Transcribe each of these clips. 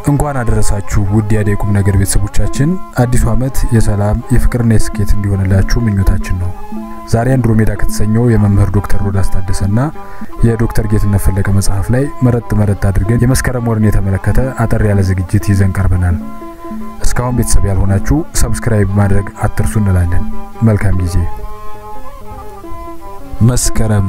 እንኳን አደረሳችሁ ውድ የአደይ ቁም ነገር ቤተሰቦቻችን። አዲሱ ዓመት የሰላም የፍቅርና የስኬት እንዲሆንላችሁ ምኞታችን ነው። ዛሬ አንድሮሜዳ ከተሰኘው የመምህር ዶክተር ሮዳስ ታደሰና የዶክተር ጌትነት ፈለቀ መጽሐፍ ላይ መረጥ መረጥ አድርገን የመስከረም ወርን የተመለከተ አጠር ያለ ዝግጅት ይዘን ቀርበናል። እስካሁን ቤተሰብ ያልሆናችሁ ሰብስክራይብ ማድረግ አትርሱ እንላለን። መልካም ጊዜ። መስከረም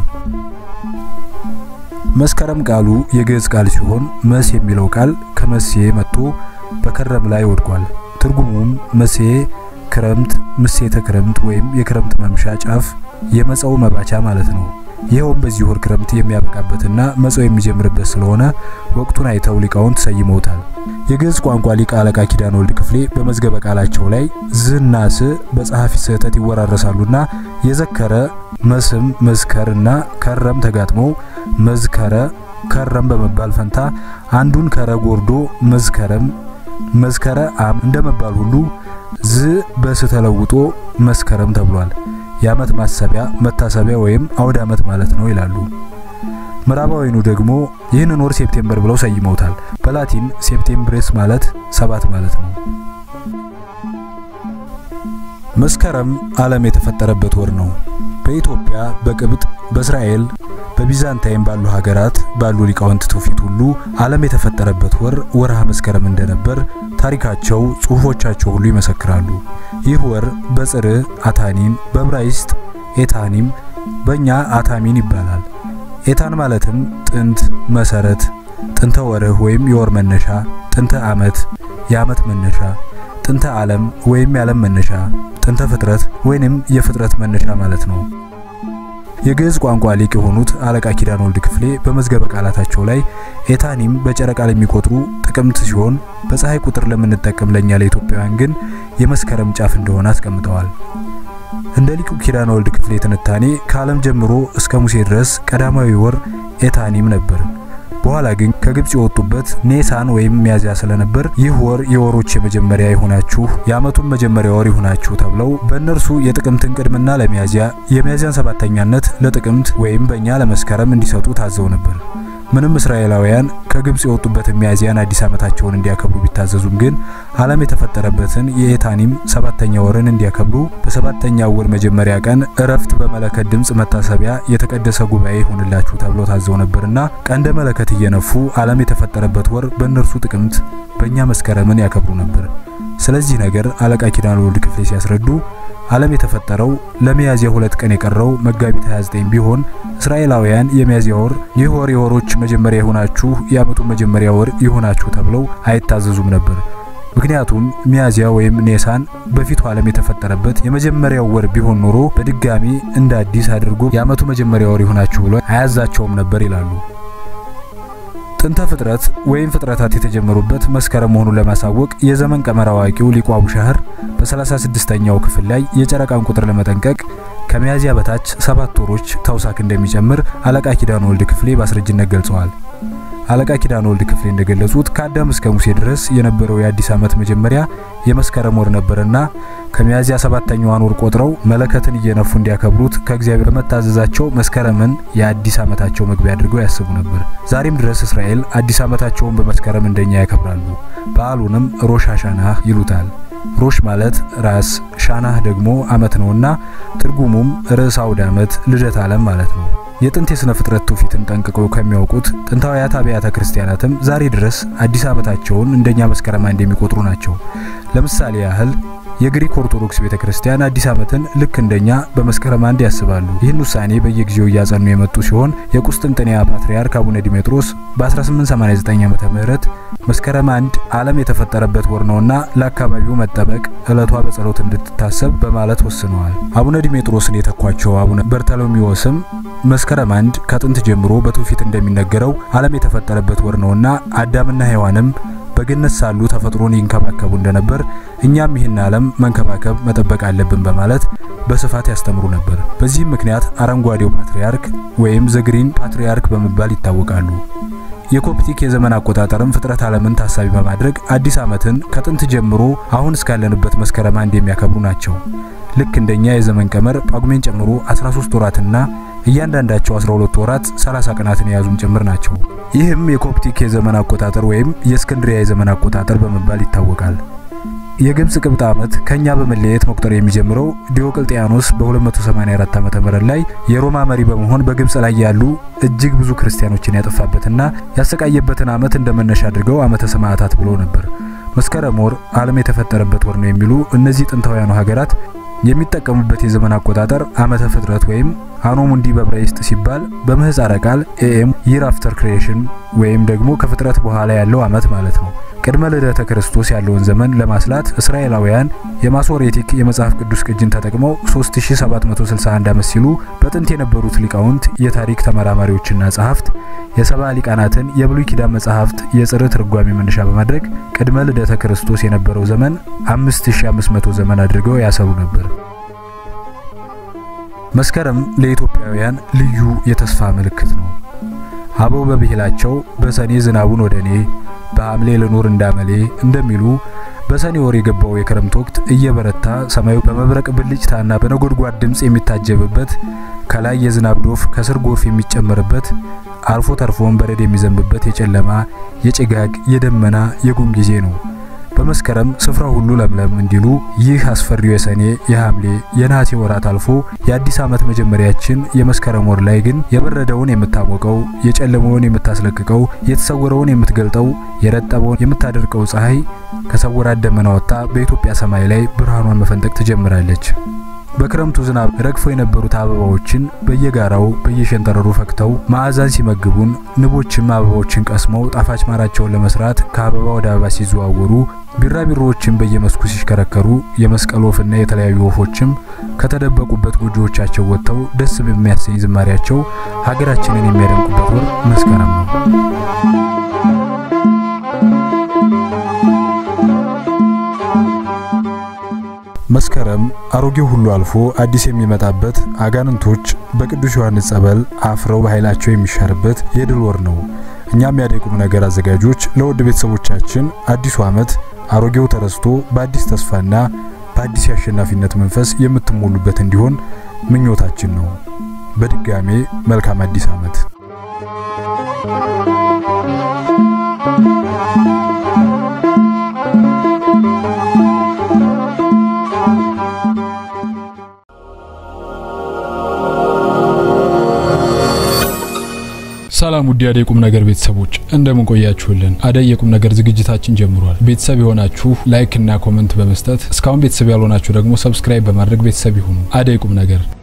መስከረም ቃሉ የግዕዝ ቃል ሲሆን መስ የሚለው ቃል ከመሴ መጥቶ በከረም ላይ ወድቋል። ትርጉሙም መሴ ክረምት፣ ምሴተ ክረምት ወይም የክረምት መምሻ ጫፍ፣ የመጸው መባቻ ማለት ነው። ይኸውም በዚህ ወር ክረምት የሚያበቃበትና መጸው የሚጀምርበት ስለሆነ ወቅቱን አይተው ሊቃውንት ሰይመውታል። የግዕዝ ቋንቋ ሊቅ አለቃ ኪዳነ ወልድ ክፍሌ በመዝገበ ቃላቸው ላይ ዝና ስ በጸሐፊ ስህተት ይወራረሳሉና የዘከረ መስም መዝከር እና ከረም ተጋጥመው መዝከረ ከረም በመባል ፈንታ አንዱን ከረ ጎርዶ መዝከረም መዝከረ አም እንደመባል ሁሉ ዝ በስ ተለውጦ መስከረም ተብሏል። የዓመት ማሰቢያ መታሰቢያ ወይም አውደ ዓመት ማለት ነው ይላሉ። ምዕራባዊኑ ደግሞ ይህንን ወር ሴፕቴምበር ብለው ሰይመውታል። በላቲን ሴፕቴምብሬስ ማለት ሰባት ማለት ነው። መስከረም ዓለም የተፈጠረበት ወር ነው። በኢትዮጵያ፣ በቅብጥ፣ በእስራኤል፣ በቢዛንታይን ባሉ ሀገራት ባሉ ሊቃውንት ትውፊት ሁሉ ዓለም የተፈጠረበት ወር ወርሃ መስከረም እንደነበር ታሪካቸው፣ ጽሑፎቻቸው ሁሉ ይመሰክራሉ። ይህ ወር በጽር አታኒም፣ በዕብራይስጥ ኤታኒም፣ በእኛ አታሚን ይባላል። ኤታን ማለትም ጥንት፣ መሰረት፣ ጥንተ ወርህ ወይም የወር መነሻ፣ ጥንተ ዓመት፣ የዓመት መነሻ፣ ጥንተ ዓለም ወይም የዓለም መነሻ፣ ጥንተ ፍጥረት ወይንም የፍጥረት መነሻ ማለት ነው። የግዕዝ ቋንቋ ሊቅ የሆኑት አለቃ ኪዳነ ወልድ ክፍሌ በመዝገበ ቃላታቸው ላይ ኤታኒም በጨረቃ ለሚቆጥሩ ጥቅምት ሲሆን በፀሐይ ቁጥር ለምንጠቀም ለኛ ለኢትዮጵያውያን ግን የመስከረም ጫፍ እንደሆነ አስቀምጠዋል። እንደ ሊቁ ኪዳነ ወልድ ክፍሌ ትንታኔ ከዓለም ጀምሮ እስከ ሙሴ ድረስ ቀዳማዊ ወር ኤታኒም ነበር። በኋላ ግን ከግብጽ የወጡበት ኔሳን ወይም ሚያዝያ ስለነበር ይህ ወር የወሮች የመጀመሪያ ይሁናችሁ የዓመቱን መጀመሪያ ወር ይሁናችሁ ተብለው በእነርሱ የጥቅምትን ቅድምና ለሚያዝያ የሚያዝያን ሰባተኛነት ለጥቅምት ወይም በእኛ ለመስከረም እንዲሰጡ ታዘው ነበር። ምንም እስራኤላውያን ከግብጽ የወጡበትን ሚያዝያን አዲስ ዓመታቸውን እንዲያከብሩ ቢታዘዙም ግን ዓለም የተፈጠረበትን የኤታኒም ሰባተኛ ወርን እንዲያከብሩ በሰባተኛው ወር መጀመሪያ ቀን እረፍት በመለከት ድምፅ መታሰቢያ የተቀደሰ ጉባኤ ይሁንላችሁ ተብሎ ታዘው ነበርና ቀንደ መለከት እየነፉ ዓለም የተፈጠረበት ወር በእነርሱ ጥቅምት በእኛ መስከረምን ያከብሩ ነበር። ስለዚህ ነገር አለቃ ኪዳነ ወልድ ክፍሌ ሲያስረዱ ዓለም የተፈጠረው ለሚያዝያ ሁለት ቀን የቀረው መጋቢት 29 ቢሆን እስራኤላውያን የሚያዝያ ወር ይህ ወር የወሮች መጀመሪያ ይሆናችሁ የዓመቱ መጀመሪያ ወር ይሆናችሁ ተብለው አይታዘዙም ነበር። ምክንያቱም ሚያዝያ ወይም ኔሳን በፊቱ ዓለም የተፈጠረበት የመጀመሪያው ወር ቢሆን ኖሮ በድጋሚ እንደ አዲስ አድርጎ የዓመቱ መጀመሪያ ወር ይሆናችሁ ብሎ አያዛቸውም ነበር ይላሉ። ጥንተ ፍጥረት ወይም ፍጥረታት የተጀመሩበት መስከረም መሆኑን ለማሳወቅ የዘመን ቀመር አዋቂው ሊቁ አቡሻህር በ36ኛው ክፍል ላይ የጨረቃን ቁጥር ለመጠንቀቅ ከሚያዝያ በታች ሰባት ወሮች ተውሳክ እንደሚጨምር አለቃ ኪዳነ ወልድ ክፍሌ በአስረጅነት ገልጸዋል። አለቃ ኪዳነ ወልድ ክፍሌ እንደገለጹት ከአዳም እስከ ሙሴ ድረስ የነበረው የአዲስ ዓመት መጀመሪያ የመስከረም ወር ነበርና ከሚያዝያ ሰባተኛዋን ወር ቆጥረው መለከትን እየነፉ እንዲያከብሩት ከእግዚአብሔር በመታዘዛቸው መስከረምን የአዲስ ዓመታቸው መግቢያ አድርገው ያስቡ ነበር። ዛሬም ድረስ እስራኤል አዲስ ዓመታቸውን በመስከረም እንደኛ ያከብራሉ። በዓሉንም ሮሽ ሃሻናህ ይሉታል። ሮሽ ማለት ራስ፣ ሻናህ ደግሞ ዓመት ነውና ትርጉሙም ርዕሰ አውደ ዓመት፣ ልደት ዓለም ማለት ነው። የጥንት የሥነ ፍጥረት ትውፊትን ጠንቅቀው ከሚያውቁት ጥንታውያት አብያተ ክርስቲያናትም ዛሬ ድረስ አዲስ ዓመታቸውን እንደኛ መስከረም አንድ የሚቆጥሩ ናቸው። ለምሳሌ ያህል የግሪክ ኦርቶዶክስ ቤተ ክርስቲያን አዲስ ዓመትን ልክ እንደኛ በመስከረም አንድ ያስባሉ። ይህን ውሳኔ በየጊዜው እያጸኑ የመጡ ሲሆን የቁስጥንጥንያ ፓትርያርክ አቡነ ዲሜጥሮስ በ1889 ዓመተ ምህረት መስከረም አንድ ዓለም የተፈጠረበት ወር ነውና ለአካባቢው መጠበቅ ዕለቷ በጸሎት እንድትታሰብ በማለት ወስነዋል። አቡነ ዲሜጥሮስን የተኳቸው አቡነ በርተሎሚዎስም መስከረም አንድ ከጥንት ጀምሮ በትውፊት እንደሚነገረው ዓለም የተፈጠረበት ወር ነውና አዳምና ሔዋንም በገነት ሳሉ ተፈጥሮን ይንከባከቡ እንደነበር እኛም ይህን ዓለም መንከባከብ መጠበቅ አለብን በማለት በስፋት ያስተምሩ ነበር። በዚህም ምክንያት አረንጓዴው ፓትርያርክ ወይም ዘግሪን ፓትርያርክ በመባል ይታወቃሉ። የኮፕቲክ የዘመን አቆጣጠርም ፍጥረት ዓለምን ታሳቢ በማድረግ አዲስ ዓመትን ከጥንት ጀምሮ አሁን እስካለንበት መስከረም አንድ የሚያከብሩ ናቸው። ልክ እንደኛ የዘመን ቀመር ጳጉሜን ጨምሮ 13 ወራትና እያንዳንዳቸው 12 ወራት 30 ቀናትን የያዙም ጭምር ናቸው። ይህም የኮፕቲክ የዘመን አቆጣጠር ወይም የእስክንድሪያ የዘመን አቆጣጠር በመባል ይታወቃል። የግብጽ ቅብጥ ዓመት ከኛ በመለየት መቁጠር የሚጀምረው ዲዮቅልጥያኖስ በ284 ዓመተ ምህረት ላይ የሮማ መሪ በመሆን በግብጽ ላይ ያሉ እጅግ ብዙ ክርስቲያኖችን ያጠፋበትና ያሰቃየበትን ዓመት እንደመነሻ አድርገው ዓመተ ሰማዕታት ብለው ነበር። መስከረም ወር ዓለም የተፈጠረበት ወር ነው የሚሉ እነዚህ ጥንታውያኑ ሀገራት የሚጠቀሙበት የዘመን አቆጣጠር ዓመተ ፍጥረት ወይም አኖ ሙንዲ በዕብራይስጥ ሲባል በምህጻረ ቃል ኤኤም ይር አፍተር ክሪኤሽን ወይም ደግሞ ከፍጥረት በኋላ ያለው ዓመት ማለት ነው። ቅድመ ልደተ ክርስቶስ ያለውን ዘመን ለማስላት እስራኤላውያን የማሶሬቲክ የመጽሐፍ ቅዱስ ቅጅን ተጠቅመው 3761 ዓመት ሲሉ በጥንት የነበሩት ሊቃውንት፣ የታሪክ ተመራማሪዎችና ጸሐፍት የሰባ ሊቃናትን የብሉይ ኪዳን መጽሐፍት የጽር ትርጓሜ መነሻ በማድረግ ቅድመ ልደተ ክርስቶስ የነበረው ዘመን 5500 ዘመን አድርገው ያሰሩ ነበር። መስከረም ለኢትዮጵያውያን ልዩ የተስፋ ምልክት ነው። አበው በብሂላቸው በሰኔ ዝናቡን ወደ እኔ በሐምሌ ልኑር እንዳመሌ እንደሚሉ በሰኔ ወር የገባው የክረምት ወቅት እየበረታ ሰማዩ በመብረቅ ብልጭታና በነጎድጓድ ድምፅ የሚታጀብበት ከላይ የዝናብ ዶፍ ከስር ጎርፍ የሚጨመርበት አልፎ ተርፎም በረድ የሚዘንብበት የጨለማ የጭጋግ የደመና የጉም ጊዜ ነው። በመስከረም ስፍራ ሁሉ ለምለም እንዲሉ ይህ አስፈሪው የሰኔ የሐምሌ የነሐሴ ወራት አልፎ የአዲስ ዓመት መጀመሪያችን የመስከረም ወር ላይ ግን የበረደውን የምታሞቀው፣ የጨለመውን የምታስለቅቀው፣ የተሰወረውን የምትገልጠው፣ የረጠበውን የምታደርቀው ፀሐይ ከሰወራት ደመና ወጥታ በኢትዮጵያ ሰማይ ላይ ብርሃኗን መፈንጠቅ ትጀምራለች። በክረምቱ ዝናብ ረግፈው የነበሩት አበባዎችን በየጋራው በየሸንተረሩ ፈክተው ማዕዛን ሲመግቡን ንቦችም አበባዎችን ቀስመው ጣፋጭ ማራቸውን ለመስራት ከአበባ ወደ አበባ ሲዘዋወሩ ቢራቢሮዎችም በየመስኩ ሲሽከረከሩ የመስቀል ወፍና የተለያዩ ወፎችም ከተደበቁበት ጎጆዎቻቸው ወጥተው ደስ በሚያሰኝ ዝማሪያቸው ሀገራችንን የሚያደምቁበት ወር መስከረም ነው። መስከረም አሮጌው ሁሉ አልፎ አዲስ የሚመጣበት አጋንንቶች በቅዱስ ዮሐንስ ጸበል አፍረው በኃይላቸው የሚሻርበት የድል ወር ነው። እኛም ያደቁም ነገር አዘጋጆች ለውድ ቤተሰቦቻችን አዲሱ ዓመት አሮጌው ተረስቶ በአዲስ ተስፋና በአዲስ የአሸናፊነት መንፈስ የምትሞሉበት እንዲሆን ምኞታችን ነው። በድጋሜ መልካም አዲስ ዓመት። ሰላም ውድ የአደይ ቁም ነገር ቤተሰቦች እንደምን ቆያችሁልን? አደይ የቁም ነገር ዝግጅታችን ጀምሯል። ቤተሰብ የሆናችሁ ላይክ እና ኮመንት በመስጠት እስካሁን ቤተሰብ ያልሆናችሁ ደግሞ ሰብስክራይብ በማድረግ ቤተሰብ ይሁኑ። አደይ ቁም ነገር